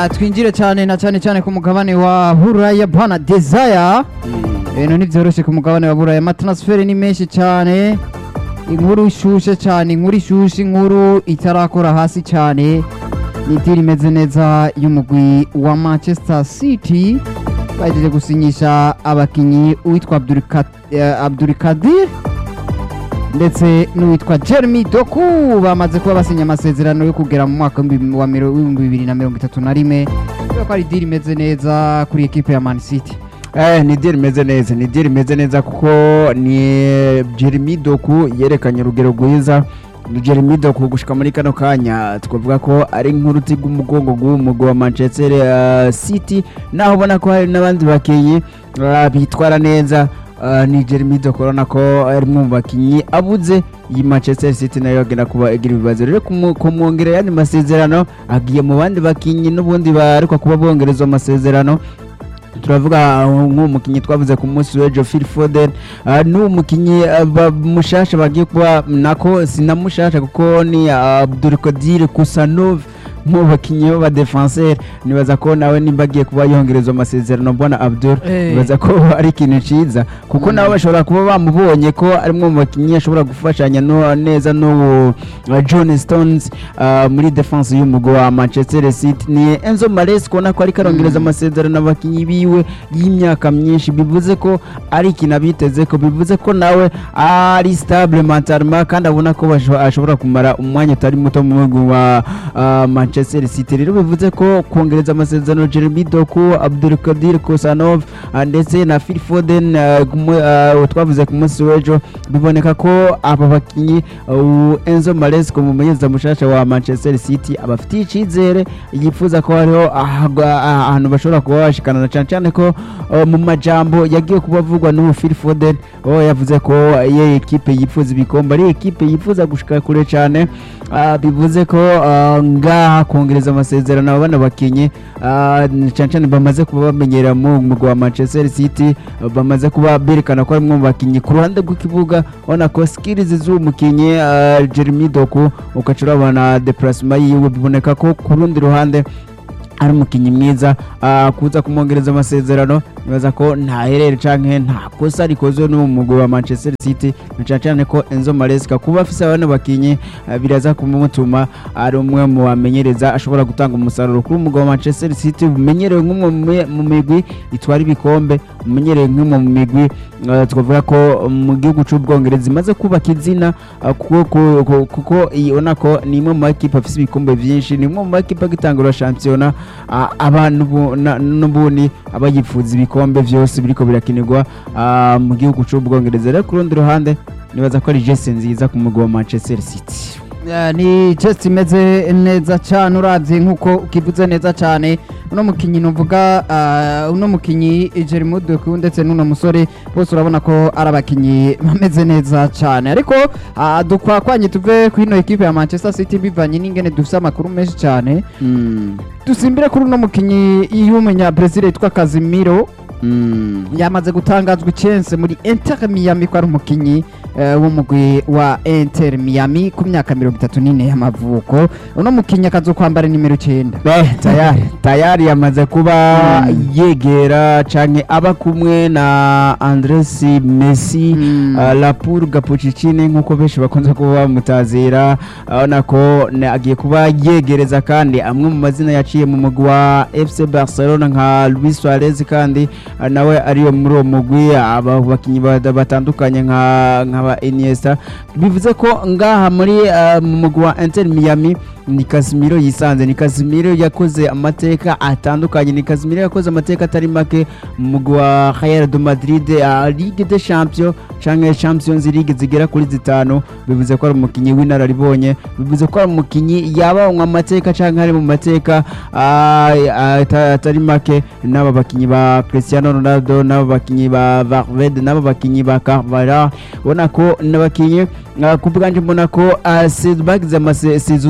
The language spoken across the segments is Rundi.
Ah, twinjire cyane na cyane cyane ku mugabane wa buraya bwana desire ibintu ntibyoroshye ku mugabane wa buraya amatransferi ni menshi cyane inkuru ishushe cyane inkuru ishushe inkuru itarakora hasi cyane ni diri imeze neza y'umugwi wa manchester city bahejeje gusinyisha abakinnyi uwitwa Abdulka- eh, abdulkadir ndetse n'uwitwa jeremy doku bamaze kuba basinya amasezerano yo kugera mu mwaka w'ibihumbi- wa miro- w'ibihumbi bibiri na mirongo itatu na rimwe kubera ko ari diri imeze neza kuri ekipe ya man city Eh, ni diri imeze neza ni diri imeze neza kuko ni Jeremy Doku yerekanye urugero rwiza ni Jeremy Doku gushika muri kano kanya twavuga ko ari nk'uruti rw'umugongo rw'umugwi wa Manchester eh, City naho ubona ko hari n'abandi bakinnyi eh, bitwara neza eh, ni Jeremy Doku urabona ko ari umwe mu bakinnyi abuze iyi Manchester City nayo agenda kuba igira ibibazo rero kumu- kumwongera ayandi masezerano agiye mu bandi bakinnyi n'ubundi barikwa kuba bongerezwa amasezerano turavuga uh, nk'uwo mukinnyi twavuze ku munsi w'ejo Phil Foden uh, n'uwo mukinnyi uh, ba- mushasha bagiye kuba nako sinamushasha kuko ni uh, Abdulkadir Kusanov mu bakinnyi b'abadefenseri nibaza ko nawe nimba agiye kuba yongerezwa amasezerano mbona Abdul Eh. nibaza ko ari ikintu ciza kuko Mm. nabo bashobora kuba bamubonye ko ari umwe mu bakinnyi ashobora gufashanya no, neza n'uwo uh, John Stones uh, muri defense y'umugwi wa Manchester City ni Enzo Maresca ubona ko ariko arongereza Mm. amasezerano abakinnyi biwe y'imyaka myinshi bivuze ko ari ikintu abiteze ko bivuze ko nawe ari stable mentalement kandi abona ko basho- ashobora kumara umwanya utari muto mu mugwi wa uh, Manchester City rero bivuze ko kongereza amasezerano Jeremy Doku Abdulkadir Kosanov uh, ndetse na Phil Foden uh, kumu- uh, twavuze ku munsi w'ejo biboneka ko aba bakinnyi uh, Enzo Maresca umumenyereza mushasha wa Manchester City abafitiye icyizere yifuza ko hariho ahagwa- ah- ahantu bashobora kuba bashikanana cyane cyane ko uh, mu majambo yagiye kuba avugwa n'ubu Phil Foden oh, yavuze ko ye ekipe yifuza ibikombe ari ekipe yifuza gushika kure cyane Ah, bivuze ko ah, ngaha kongereza amasezerano aba bana bakinnyi ah, cyane cyane bamaze kuba bamenyera mu mugwi wa Manchester City ah, bamaze kuba berekana ko ari umwe mu bakinnyi ku ruhande rw'ikibuga ubona ko skills z'uwo mukinnyi ah, Jeremy Doku ugaca urabona deplacement yiwe biboneka ko ku rundi ruhande ari umukinnyi mwiza ah, kuza kumwongereza amasezerano nibaza ko nta herere canke nta kosa rikozwe n'uwo mugwi wa Manchester City na cane cane ko Enzo Maresca kuba afise abana bakinyi ah, biraza kumutuma ari umwe mu bamenyereza ashobora gutanga umusaruro kuri umugwi wa Manchester City umenyerewe nk'umwe mu mi- mu migwi itwara ibikombe umenyerewe nk'umwe mu migwi ah, twavuga ko mu gihugu c'ubwongereza imaze kubaka izina ah, kuko ku- ku- kuko ibona ko ni imwe mu makipe afise ibikombe vyinshi ni imwe mu makipe agitangura shampiyona ah, abantu bu- na- n'ubundi aba yifuza ibikombe vyose biriko birakinirwa ah, mu gihugu c'ubwongereza rero ku rundi ruhande nibaza ko ari jese nziza ku mugwi wa manchester city Eh, ni chest imeze neza cyane uravye nkuko ukivuze neza cyane uno mukinyi nuvuga ah, uno mukinyi Jeremy Doku ndetse n'uno musore bose urabona ko ari abakinyi bameze neza cyane ariko ah, dukwakwanye tuve ku ino ekipe ya Manchester City bivanye n'ingene dufise amakuru menshi cyane Mm, dusimbire kuri uno mukinyi y'umunya Brazil yitwa Casemiro mm. yamaze gutangazwa icense muri Inter Miami ko ari umukinyi eh, w'umugwi wa Inter Miami ku myaka mirongo itatu n'ine y'amavuko uno mukinyi akazokwambara nimero icyenda Eh, tayari tayari yamaze kuba Mm. yegera canke aba kumwe na Andres Messi Mm. uh, Lapur Gapucicini nkuko benshi bakunze kuba bamutazira urabona ko ne- agiye kuba yegereza kandi amwe mu mazina yaciye mu mugwi wa FC Barcelona nka Luis Suarez kandi uh, nawe ariyo muri uwo mugwi aba bakinyi bada- batandukanye nka nk'aba Iniesta bivuze ko ngaha muri uh, mu mugwi wa Inter Miami ni Casemiro yisanze ni Casemiro yakoze amateka atandukanye ni Casemiro yakoze amateka atari make mu mugwi wa Real de Madrid uh, Ligue des Champions canke Champions League zigera kuri zitanu bivuze ko ari umukinyi w'inararibonye bivuze ko ari umukinyi yabanywa amateka canke ari mu mateka ah, ah, ata- atari make n'aba bakinyi ba Cristiano Ronaldo n'aba bakinyi ba Valverde n'aba bakinyi ba Carvalho ubona ko n'abakinyi ah, ku bwanje mbona ko ah, se- bagize amasezo nziza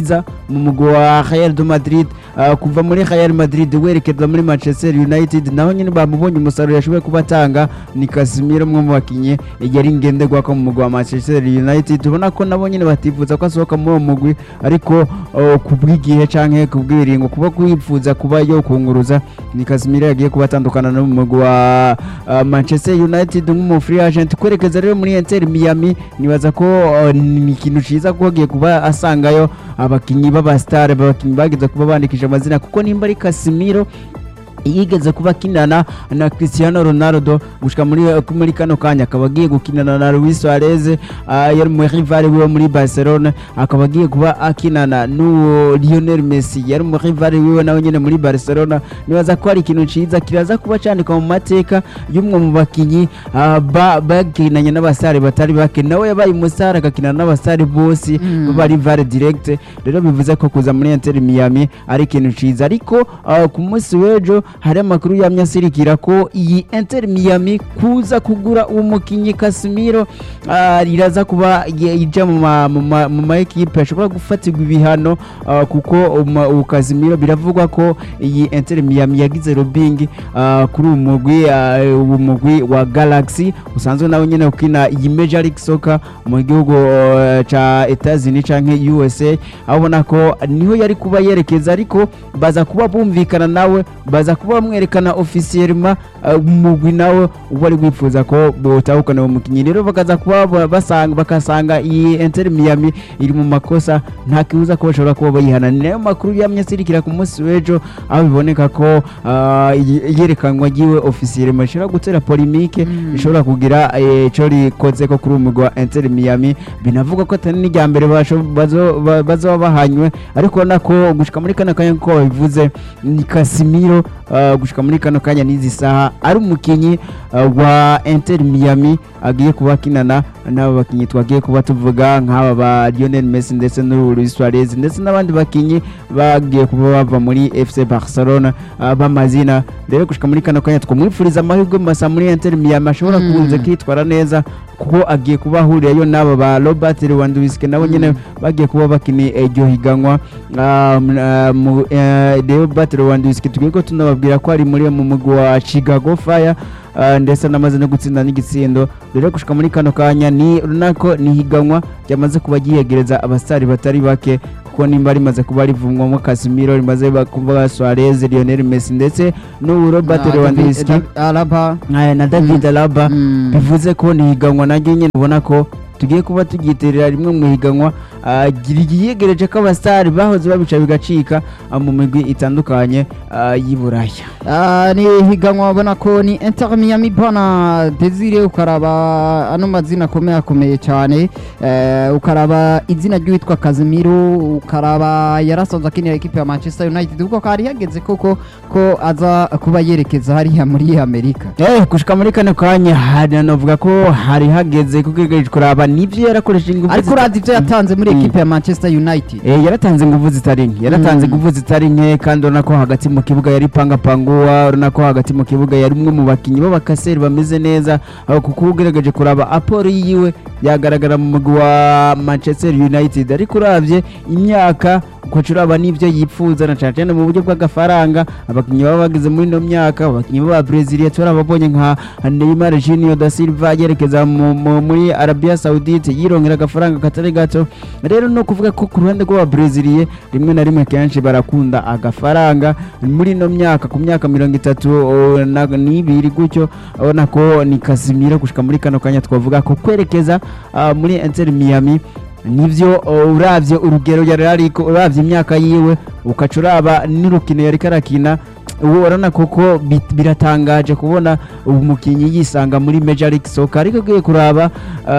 ciza mu mugwi wa Real de Madrid ah, kuva muri Real Madrid werekeza muri Manchester United naho nyine bamubonye umusaruro yashoboye kuba atanga ni Casemiro umwe mu bakinyi yari ngenderwako mu mugwi wa Manchester United ubona ko nabo nyine batifuza ko asohoka muri uwo mugwi ariko oh, kubw'igihe canke kubw'ibiringo kuba kwifuza kuba yo kunguruza ni Casemiro yagiye kuba atandukana no mu mugwi wa ah, Manchester United nk'umu free agent kwerekeza rero muri Inter Miami nibaza ko oh, ni ikintu ciza ko agiye kuba asangayo abakinyi b'abastar abakinyi bageze kuba bandikisha amazina kuko nimba ari Casemiro yigeze kuba akinana na Cristiano Ronaldo gushika muri muri kano kanya akaba agiye gukinana na Luis Suarez uh, yari mu rival wiwe muri Barcelona akaba agiye kuba akinana n'uwo Lionel Messi yari mu rival wiwe nawe nyene muri Barcelona nibaza ko ari ikintu ciza kiraza kuba candikwa mu mateka y'umwe mu bakinyi uh, ba- bakinanye n'abasare batari bake nawe yabaye umusare agakinana n'abasare bose Mm. baba rival direct rero bivuze ko kuza muri Inter Miami ari ikintu ciza ariko uh, ku munsi w'ejo hari amakuru yamye asirikira ko iyi Inter Miami kuza kugura uwo mukinyi Casemiro uh, riraza kuba ye- ija mu ma- mu ma- mu ma ekipe ashobora gufatirwa ibihano uh, kuko uma- uwo Casemiro biravugwa ko iyi Inter Miami yagize lobbying uh, kuri uwo mugwi uh, uwo mugwi wa Galaxy usanzwe nawe nyene ukina iyi Major League Soccer mu gihugu uh, ca Etats-Unis canke USA aho ubona ko niho yari kuba yerekeza ariko baza kuba bumvikana nawe baza kuba bamwerekana officiellement uh, umugwi nawe uba ari wifuza ko botahukana uwo mukinyi rero bakaza kuba ba- basanga bakasanga iyi Inter Miami iri mu makosa nta kibuza ko bashobora kuba bayihana ni nayo makuru yamye asirikira ku munsi w'ejo aho biboneka ko uh, iyi- iyerekanwa ryiwe officiellement rishobora gutera polemique Mm. rishobora kugira eh, ico rikoze ko kuri uwo mugwi wa Inter Miami binavuga ko atari n'irya mbere basho- bazo- ba- bazoba bahanywe ariko ubona ko gushika muri kano kanya ko babivuze ni Casemiro uh, gushika muri kano kanya n'izi saha ari umukinyi uh, wa Inter Miami agiye kuba akinana n'aba bakinyi twagiye kuba tuvuga nk'aba ba Lionel Messi ndetse n'uwo Luis Suarez ndetse n'abandi bakinyi bagiye kuba bava muri FC Barcelona uh, b'amazina rero gushika muri kano kanya twamwifuriza amahirwe masa muri Inter Miami ashobora Mm. kuza kwitwara neza kuko agiye kuba ahurirayo n'aba ba Robert Lewandowski nabo nyene bagiye kuba bakina iryo higanwa Ah, m- ah, mu- eh, Robert Lewandowski tugiye ko tunababwira ko ari muri mu mugwi wa Chicago Fire ah, ndetse anamaze no gutsinda n'igitsindo rero gushika muri kano kanya ni runako ni higanwa ryamaze kuba ryiyegereza abasitari batari bake kuko nimba rimaze kuba rivumwamo Casemiro rimaze ba- kuba Suarez Lionel Messi ndetse n'ubu Robert Na David- Lewandowski David Alaba eh, na David Alaba Mm. bivuze ko ni higanwa naryo nyine ubona ko tugiye kuba tugiterera rimwe mu higanwa ah, ryiyegereje ko abasitari bahoze babica bigacika ah, mu migwi itandukanye ah, y'i Buraya Ah, ni higanwa ubona ko ni Inter Miami bana Desire ukaraba ano mazina akomeye akomeye cyane eh, ukaraba izina ry'uwitwa Casemiro ukaraba yarasanzwe akinira ekipe ya Manchester United ubwo kari yageze koko ko aza kuba yerekeza hariya muri Amerika Eh, gushika muri kano kanya hari navuga ko hari hageze kugegeje kuraba nivyo yarakoresheje ingufu ariko zita- urazi ibyo yatanze muri Mm. ekipe ya Manchester United Eh, yaratanze ingufu zitari nke yaratanze Mm. ingufu zitari nke kandi urabona ko hagati mu kibuga yari pangapanguwa urabona ko hagati mu kibuga yari umwe mu bakinnyi b'abakaseri bameze neza aho kuko ugerageje kuraba aporo yiwe yagaragara mu mugwi wa Manchester United ariko uravye imyaka ukaca uraba n'ivyo yipfuza na cane cane mu buryo bw'agafaranga abakinnyi baba bageze muri ino myaka abakinnyi b'aba Brezil turababonye nka Neymar Junior da Silva yerekeza mu- mu- muri Arabia Saudite yirongera agafaranga katari gato rero no kuvuga ko ku ruhande rw'ababreziliye rimwe na rimwe kenshi barakunda agafaranga muri ino myaka ku myaka mirongo itatu o, na- n'ibiri gutyo urabona ko ni Casemiro gushika muri kano kanya twavuga ko kwerekeza ah, muri Inter Miami nivyo o, uravye urugero yari ariko uravye imyaka yiwe ukaca uraba n'urukino yari karakina ubu urabona koko bit- biratangaje kubona ubu mukinnyi yisanga muri Major League Soccer ariko ugiye kuraba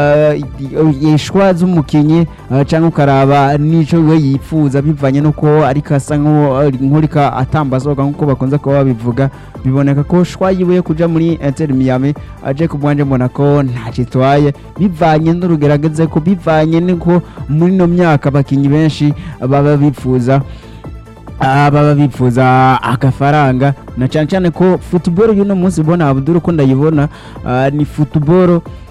uh, ishwa z'umukinnyi uh, cyangwa ukaraba n'ico we yifuza bivanye nuko ariko asa nk'urika atambazoga nk'uko bakunze kuba babivuga biboneka ko shwa yiwe yo kuja muri Inter Miami aje ku bwanje mbona ko ntacyo itwaye bivanye n'urugerageze ko bivanye n'uko muri ino myaka abakinnyi benshi baba bifuza Ah, baba bifuza agafaranga na cyane cyane ko football y'uno munsi ubona Abdul ko ndayibona ah, ni football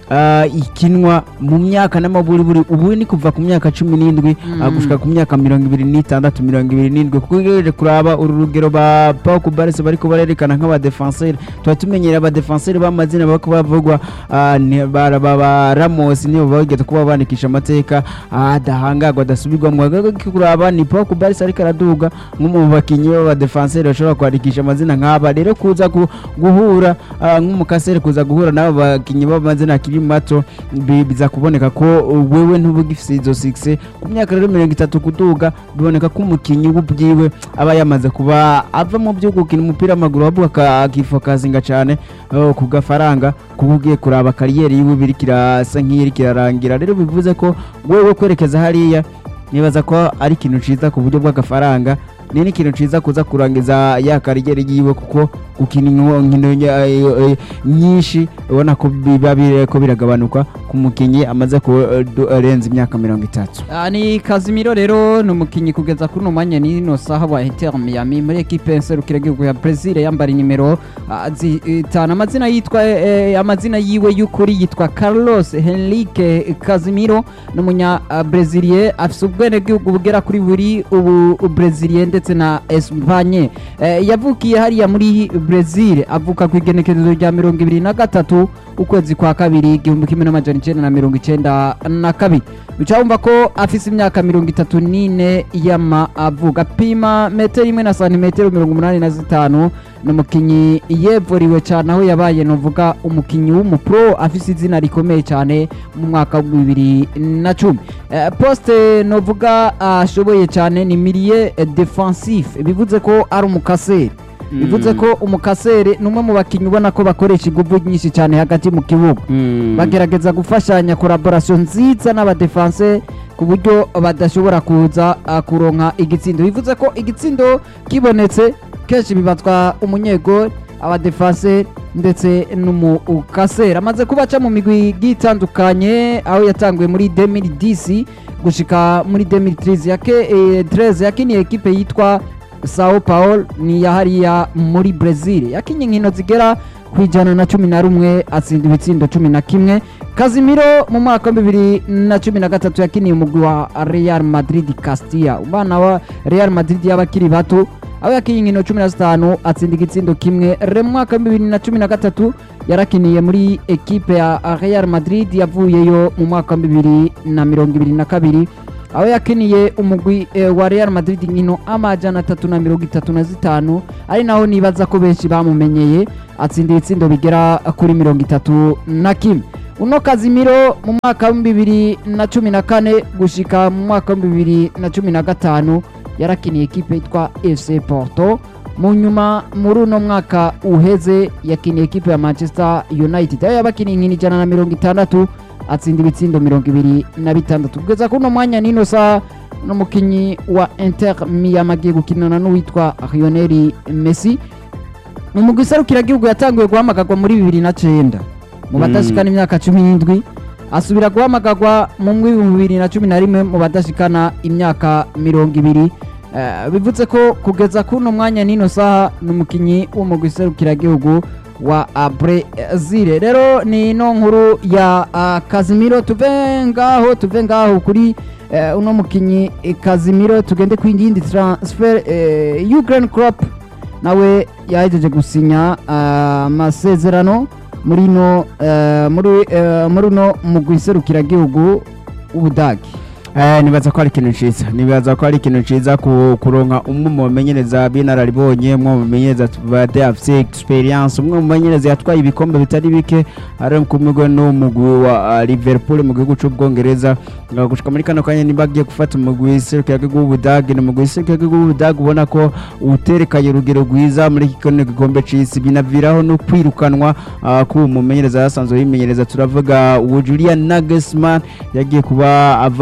ah, ikinwa mu myaka n'amaburiburi ubu ni kuva ku myaka cumi n'indwi ah, gushika ku myaka mirongo ibiri n'itandatu mirongo ibiri n'indwi kuko ugereje kuraba uru rugero ba Pau Kubarese bariko barerekana nk'abadefenseri tuba tumenyereye abadefenseri b'amazina bako bavugwa ah, ni- ba ba- ba Ramos nibo bageze kuba bandikisha amateka ah, adahangagwa adasubirwamwo Agaruka kuraba ni Pau Kubarese ariko araduga nk'umwe mu bakinyi b'abadefenseri bashobora kwandikisha amazina nk'aba rero kuza gu- guhura ah, nk'umukaseri kuza guhura n'abo bakinyi b'amazina akiri mato bi- biza kuboneka ko uh, wewe ntuba ugifise izo sikise ku myaka rero mirongo itatu kuduga biboneka ko umukinyi ubwiwe aba yamaze kuba ava mu byo gukina umupira w'amaguru ahubwo aka- akifokazinga cyane uh, ku gafaranga kuba ugiye kuraba kariyeri yiwe biriko irasa nk'iyiriko irarangira rero bivuze ko wewe kwerekeza hariya nibaza ko ari ikintu ciza ku buryo bw'agafaranga ni n'ikintu ciza kuza kurangiza ya kariyeri yiwe kuko gukina inko- inkino nya- eh, eh, nyinshi ubona ko biba biriko biragabanuka ku mukinyi amaze kurenza imyaka mirongo itatu Ah, ni Casemiro rero ni umukinnyi kugeza kuri uno mwanya n'ino saha wa Inter Miami muri ekipe nserukiragihugu ya Brazil yambara nimero ah, zitanu amazina yitwa eh, eh, amazina yiwe y'ukuri yitwa Carlos Henrique Casemiro ni umunya ah, Brazilier afise ubwenegihugu bugera kuri buri ubu Brazilier ndetse na Espagne Eh, yavukiye hariya muri Brazil avuka ku igenekerezo rya mirongo ibiri na gatatu ukwezi kwa kabiri igihumbi kimwe n'amajana icenda na mirongo icenda na kabiri bica wumva ko afise imyaka mirongo itatu n'ine y'amavuga apima metero imwe na santimetero mirongo umunani na zitanu ni umukinyi yevuriwe cyane aho yabaye novuga umukinyi w'umupro afise izina rikomeye cyane mu mwaka wa bibiri na cumi Eh, poste novuga ashoboye cyane ni milie defensif bivuze ko ari umukaseri bivuze ko umukaseri ni umwe mu bakinnyi ubona ko bakoresha ingufu nyinshi cyane hagati mu kibuga bagerageza gufashanya collaboration nziza n'abadefanse ku buryo badashobora kuza ah, kuronka igitsindo bivuze ko igitsindo kibonetse kenshi bibatwa umunyegori abadefanse ndetse n'umukaseri amaze kuba aca mu migwi igiye itandukanye aho yatanguye muri 2010 gushika muri 2013 yake eh, 13 yakiniye ekipe yitwa Sao Paulo ni ya hariya muri Brazil yakinye inkino zigera ku ijana na cumi na rumwe atsinda ibitsindo cumi na kimwe Casemiro mu mwaka wa bibiri na cumi na gatatu yakiniye umugwi wa Real Madrid Castilla umwana wa Real Madrid y'abakiri bato aho yakinye inkino cumi na zitanu atsinda igitsindo kimwe re mu mwaka wa bibiri na cumi na gatatu yarakiniye muri ekipe ya Real Madrid yavuyeyo mu mwaka wa bibiri na mirongo ibiri na kabiri aho yakiniye umugwi eh, wa Real Madrid inkino amajana atatu na mirongo itatu na zitanu ari naho nibaza ko benshi bamumenyeye atsinda ibitsindo bigera kuri mirongo itatu na kimwe uno Casemiro mu mwaka wa bibiri na cumi na kane gushika mu mwaka wa bibiri na cumi na gatanu yarakiniye ekipe yitwa FC Porto mu nyuma muri uno mwaka uheze yakiniye ekipe ya Manchester United aho yabakiniye inkino ijana na mirongo itandatu atsinda ibitsindo mirongo ibiri na bitandatu kugeza kuri uno mwanya nino saa n'umukinnyi wa Inter Miami agiye gukinana n'uwitwa Lionel Messi umugwi serukiragihugu yatanguye guhamagarwa muri bibiri na cenda mu badashikana imyaka cumi n'indwi asubira guhamagarwa mu mw'ibihumbi bibiri na cumi na rimwe mu badashikana imyaka mirongo ibiri Eh, bivuze ko kugeza kuno mwanya nino saha ni umukinnyi w'umugwi serukiragihugu wa ah, Brazil rero ni ino nkuru ya ah, Casemiro tuve ngaho tuve ngaho kuri eh, uno mukinnyi eh, Casemiro tugende ku yindi transfer eh, Jurgen Klopp nawe yahejeje gusinya ah, amasezerano muri no eh, muri eh, muri no mugwi serukiragihugu w'Ubudagi Eh, nibaza ko ari ikintu ciza nibaza ko ari ikintu ciza ku- kuronka umwe mu bamenyereza b'inararibonye umwe mu bamenyereza bade afise experience umwe mu bamenyereza yatwaye ibikombe bitari bike ari kumigwe n'umugwi wa ah, Liverpool mu gihugu c'ubwongereza nga gushika muri kano kanya niba agiye gufata umugwi serukiragihugu w'Ubudagi ni umugwi serukiragihugu w'Ubudagi ubona ko uterekanye urugero rwiza muri kino gikombe c'isi binaviraho no kwirukanwa ah, k'uwo mumenyereza yasanzwe yimenyereza turavuga uwo Julian Nagelsmann yagiye kuba ava muri uno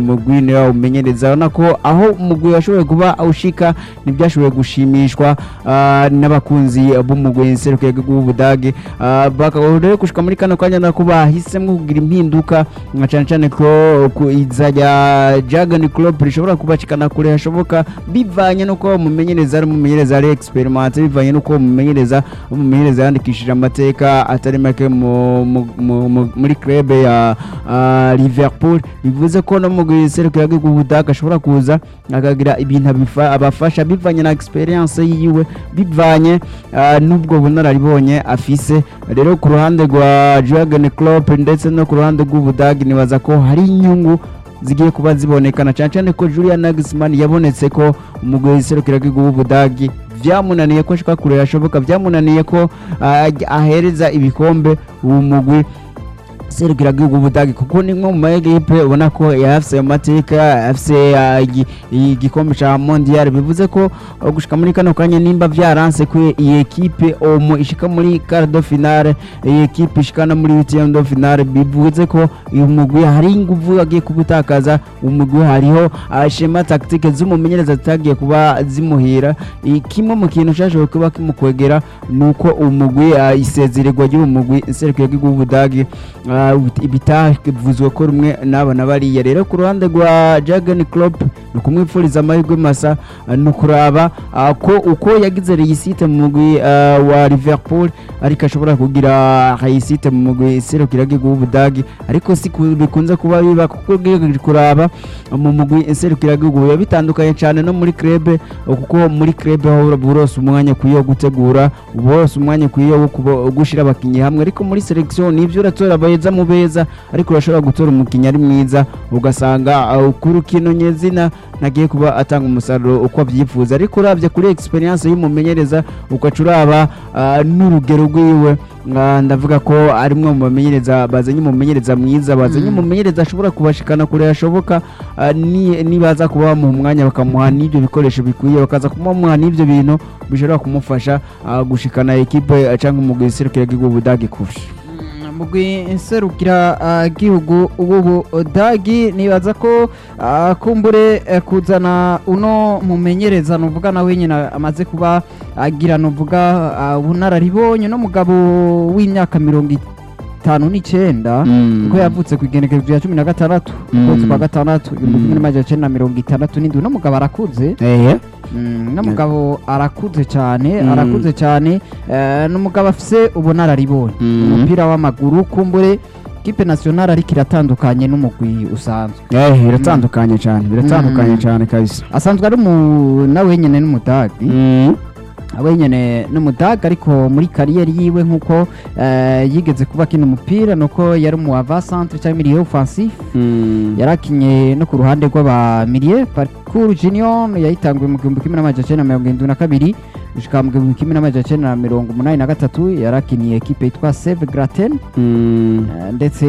umugwi niwe wawumenyereza urabona ko aho umugwi washoboye kuba awushika ntibyashoboye gushimishwa ah, n'abakunzi b'umugwi nserukiye w'ubudage Ah, bakaba rero gushika muri kano kanya nako bahisemo kugira impinduka nka cyane cyane ko ku iza rya Jurgen Klopp rishobora kubashikana kure hashoboka bivanye nuko umumenyereza ari umumenyereza ari experimente bivanye nuko umumenyereza umumenyereza yandikishije amateka atari make mu- mu- mu- mu- muri club ya ah, Liverpool bivuze ko no mu giserukira rw'ubudage ashobora kuza akagira ibintu abifa- abafasha bivanye na experience yiwe bivanye ah, n'ubwo bunararibonye afise rero ku ruhande rwa Jurgen Klopp ndetse no ku ruhande rw'ubudage nibaza ko hari inyungu zigiye kuba zibonekana cyane cyane ko Julian Nagelsmann yabonetse ko umugwi w'iserukira w'ubudage byamunaniye ko ashika kure hashoboka byamunaniye ko ah, ahereza ibikombe uwo mugwi serukira bw'ubudage kuko ni nko mu maekipe ubona ko yafise ayo mateka yafise ah, igi- igikombe ca mondial bivuze ko uh, gushika muri kano kanya nimba vyaranse ko iyi ekipe omo ishika muri quart de finale iyi ekipe ishika no muri huitième de finale bivuze ko uyu mugwi hari inguvu agiye kubutakaza umugwi hariho ah, shema tactique z'umumenyereza zitagiye kuba zimuhira I- kimwe mu kintu cyashoboye kuba kimukwegera ni uko umugwi ah, isezererwa ry'uwo mugwi serukira bw'ubudage Ah, bit- bitavuzwe ko rumwe n'abana bariya rero ku ruhande rwa Jurgen Klopp ni ukumwifuriza amahirwe masa ah, ni ukuraba ah, ko uko yagize reyisite mu mugwi ah, wa Liverpool ariko ashobora kugira reyisite mu mugwi serukira w'ubudagi ariko si ku- bikunze kuba biba kuko ugiye kuraba mu mugwi serukira biba bitandukanye cyane no muri club kuko muri club aho burose umwanya ukwiye wo gutegura burose umwanya ukwiye wo kuba- gushyira abakinnyi hamwe ariko muri selection nibyo uratora beza mu beza ariko urashobora gutora umukinnyi ari mwiza ugasanga uh, ku rukino nyezina ntagiye kuba atanga umusaruro uko abyifuza ariko urabye kuri experience y'umumenyereza ugaca uraba uh, n'urugero rwiwe uh, ndavuga ko ari umwe mu bamenyereza bazanye umumenyereza mwiza bazanye Mm. umumenyereza ashobora kubashikana kure hashoboka uh, ni- nibaza kuba bamuha umwanya bakamuha n'ibyo bikoresho bikwiye bakaza kumuha n'ibyo bintu bishobora kumufasha uh, gushikana ekipe uh, cyangwa umugwi serukira bw'ubudage kurusha mugwi nserukira gihugu ubudagi nibaza ko ah, kumbure eh, kuzana uno mumenyereza nuvuga nawe nyine amaze kuba agira nuvuga ah, ubunararibonye no mugabo w'imyaka mirongo itanu n'icyenda kuko yavutse ku igenekerezo rya cumi na gatandatu Mm. ukwezi kwa gatandatu ibihumbi Mm. kimwe n'amajana icyenda na mirongo itandatu n'indwi no mugabo arakuze ehe Mm, no mugabo arakuze cyane Mm. arakuze cyane eh, ni umugabo afise ubunararibonye Mm. umupira w'amaguru kumbure kipe nationale ariko iratandukanye n'umugwi usanzwe Eh, biratandukanye cyane biratandukanye Mm. cyane kabisa asanzwe ari umu nawe nyine n'umudagi Mm. abe nyine n'umudagi ariko muri kariyeri yiwe nk'uko eh, yigeze kuba akina umupira nuko yari umu ava centre cyangwa milieu offensif Mm. yarakinye no ku ruhande rw'abamilie parcours junior yayitanguye mu gihumbi kimwe n'amajana icyenda na mirongo irindwi na kabiri gushika mu gihumbi kimwe n'amajana icyenda na mirongo umunani na gatatu yarakiniye ekipe yitwa seve graten Mm. Eh, ndetse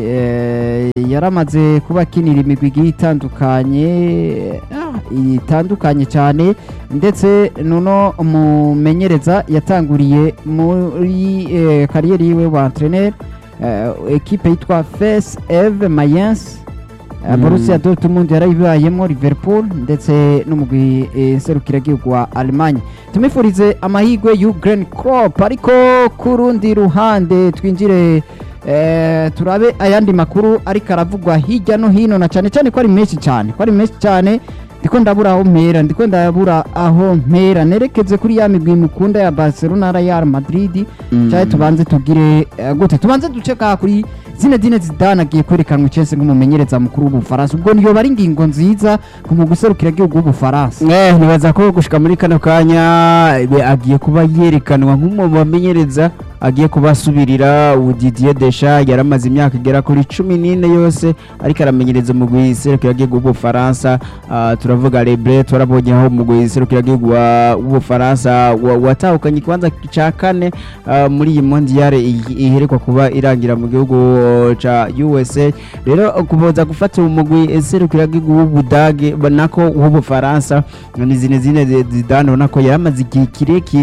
eh, yaramaze kuba akinira imigwi igiye itandukanye ah, itandukanye cyane ndetse nuno mumenyereza yatanguriye muri eh, kariyeri yiwe wa entraîneur eh, ekipe yitwa fes eve mayens Mm. borussia dortmund yarayibayemo liverpool ndetse n'umugwi eh, nserukiragihugu wa allemagne tumifurize amahirwe y'ugren crop ariko ku rundi ruhande twinjire eh, turabe ayandi makuru ariko aravugwa hirya no hino na cyane cyane ko ari menshi cyane ko ari menshi cyane ndiko ndabura aho mpera ndiko ndabura aho mpera nerekeze kuri ya migwi mukunda ya barcelona na real madrid Mm. cyane tubanze tugire eh, gute tubanze duce ka kuri Zinedine Zidane agiye kwerekanwa Chelsea nk'umumenyereza mukuru w'Ubufaransa ubwo niyo bari ingingo nziza ku mu guserukira igihugu w'Ubufaransa Eh, nibaza ko gushika muri kano kanya ibe agiye kuba yerekanwa nk'umwe mu bamenyereza agiye kuba asubirira ubu Didier Deschamps yaramaze imyaka igera kuri cumi n'ine yose ariko aramenyereza umugwi serukiragihugu w'Ubufaransa Ah, turavuga Lebre turabonye aho umugwi serukiragihugu wa- w'Ubufaransa wa- watahukanye ikibanza ca kane ah, muri iyi mondiale i- iherekwa kuba irangira mu gihugu ca USA rero kuboza gufata umugwi serukiragihugu w'Ubudage ba- nako w'Ubufaransa ni Zinedine Zidane ubona ko yaramaze igihe kirekire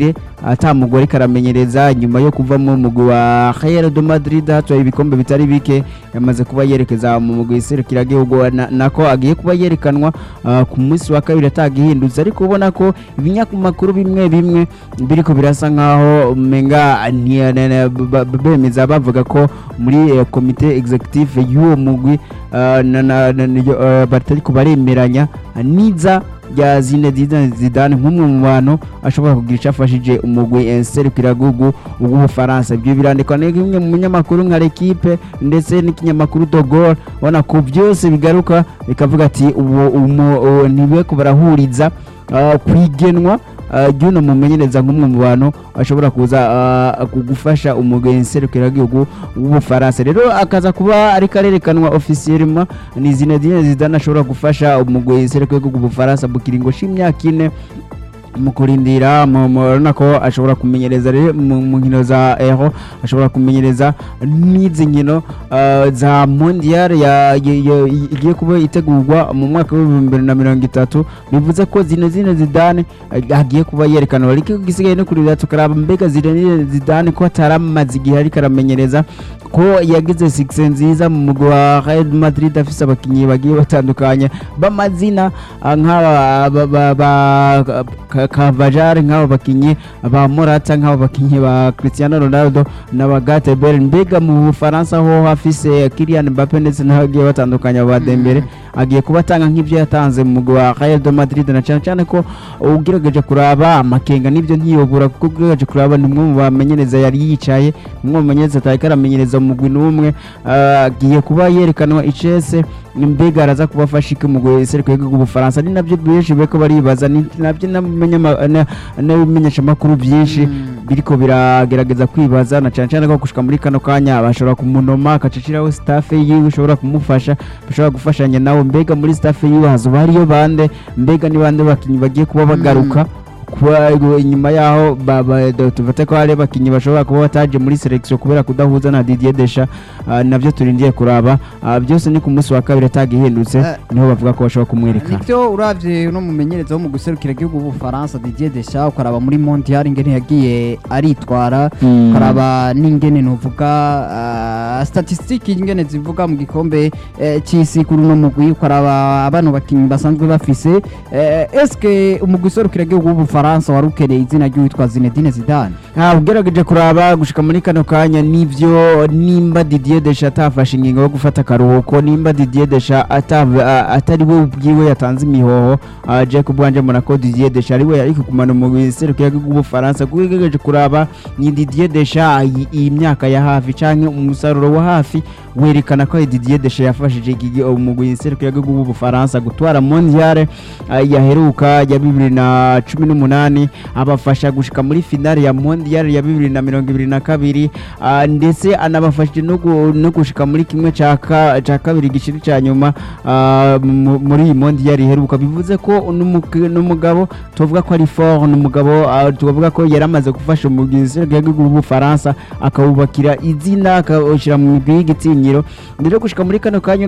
ata mugwi ariko aramenyereza nyuma yo kuva mu mugwi wa Real de Madrid hatwaye ibikombe bitari bike yamaze kuba yerekeza mu mugwi serukiragihugu na- nako agiye kuba yerekanwa ah, ku munsi wa kabiri atagihindutse ariko ubona ko ibinyamakuru bimwe bimwe biriko birasa nkaho umenga nti- ne- ne- ba- ba- bemeza bavuga ko muri eh, komite executive y'uwo mugwi ah, na- na- na- niyo, eh, batariko baremeranya niza rya Zinedine Zidane nk'umwe mu bantu ashobora kugira icyo afashije umugwi eh, serukiragihugu w'ubufaransa ibyo birandikwa na kimwe mu binyamakuru nka l'equipe ndetse n'ikinyamakuru de Gaulle ubona ko byose bigaruka bikavuga ati ubu umu- ubu ntibeko barahuriza ah, kwigenwa ah, ry'uno mumenyereza nk'umwe mu bantu ashobora kuza ah, gufasha umugwi serukiragihugu w'ubufaransa rero akaza kuba ariko arerekanwa officiellement ni Zinedine Zidane ashobora gufasha umugwi serukiragihugu w'ubufaransa mu kiringo c'imyaka ine mu kurindira mu- mu- urabona ko ashobora kumenyereza rero mu mu nkino za euro ashobora kumenyereza n'izi nkino ah, za mondial ya- ya- ya- igiye kuba itegurwa mu mwaka w'ibihumbi bibiri na mirongo itatu bivuze ko Zinedine Zidane eh, agiye kuba yerekanwa ariko gisigaye no kurira tukaraba mbega Zinedine Zidane ko ataramaze igihe ariko aramenyereza ko yagize sikise nziza mu mugwi wa Real Madrid afise abakinnyi bagiye batandukanye b'amazina ah, nk'aba ba- ba- ba- Ka- Kavajari nk'aba bakinnyi ba Morata nk'aba bakinnyi ba Cristiano Ronaldo n'aba Gareth Bale mbega mu Bufaransa ho hafise Kylian Mbappe ndetse n'abagiye batandukanye ba Dembele agiye kuba atanga nk'ibyo yatanze mu mugwi wa Real de Madrid na cyane cyane ko ugerageje kuraba amakenga n'ibyo ntiyobora kuko ugerageje kuraba ni umwe mu bamenyereza yari yicaye umwe mu bamenyereza atariko aramenyereza umugwi n'umwe ah, agiye kuba yerekanwa icese mbega araza kubafasha iki umugwi serukiragihugu w'ubufaransa ni nabyo benshi bariko baribaza ni nabyo n'abamenyama- na- n'ibimenyeshamakuru byinshi biriko biragerageza kwibaza na cyane cyane ko gushika muri kano kanya bashobora kumunoma akaciciraho staff yiwe ushobora kumufasha bashobora gufashanya nawe mbega muri staff yiwe hazoba hariyo bande mbega ni bande bakinyi bagiye kuba bagaruka kuba inyuma yaho ba- ba- do- tufate ko hari abakinnyi bashobora kuba bataje muri selection kubera kudahuza na Didier Deschamps ah, navyo turindiye kuraba Ah, byose ni ku munsi wa kabiri atagihindutse Eh. niho bavuga ko bashobora kumwereka nibyo uravye uno mumenyereza wo mu guserukira igihugu w'ubufaransa Didier Deschamps ukaraba muri mondial ingene yagiye aritwara Mm. ukaraba n'ingene nuvuga uh, statistique ingene zivuga mu gikombe eh, c'isi kuri uno mugwi ukaraba abana bakinyi basanzwe bafise eh, eske umugwi userukira igihugu w'ubufaransa wari ukeneye izina ry'uwitwa Zinedine Zidane Ah, ugerageje kuraba gushika muri kano kanya nivyo nimba Didier Deschamps atafashe ingingo yo gufata akaruhuko nimba Didier Deschamps atav- a- atari we ubwiwe yatanze imihoho ah, Jacob wanje mbona ko Didier Deschamps ari we yari kumana mu serukiragihugu w'ubufaransa kuko ugerageje kuraba ni Didier Deschamps iyi- iyi myaka ya hafi canke umusaruro wa hafi werekana ko Didier Deschamps yafashije iki- umugwi serukiragihugu w'ubufaransa gutwara mondial ah, yaheruka ya bibiri na cumi n'umunani abafasha gushika muri finale ya mondial ya bibiri na mirongo ibiri na kabiri ah, ndetse anabafashije no gu- no gushika muri kimwe ca ka- ca kabiri gishiri ca nyuma ah, mu- muri iyi mondial iheruka bivuze ko n'umuke- n'umugabo tuvuga ko ari fort n'umugabo ah, tuvuga ko yari amaze gufasha umugwi serukiragihugu w'ubufaransa akawubakira izina akawushyira mu migwi y'igitinyiro rero gushika muri kano kanya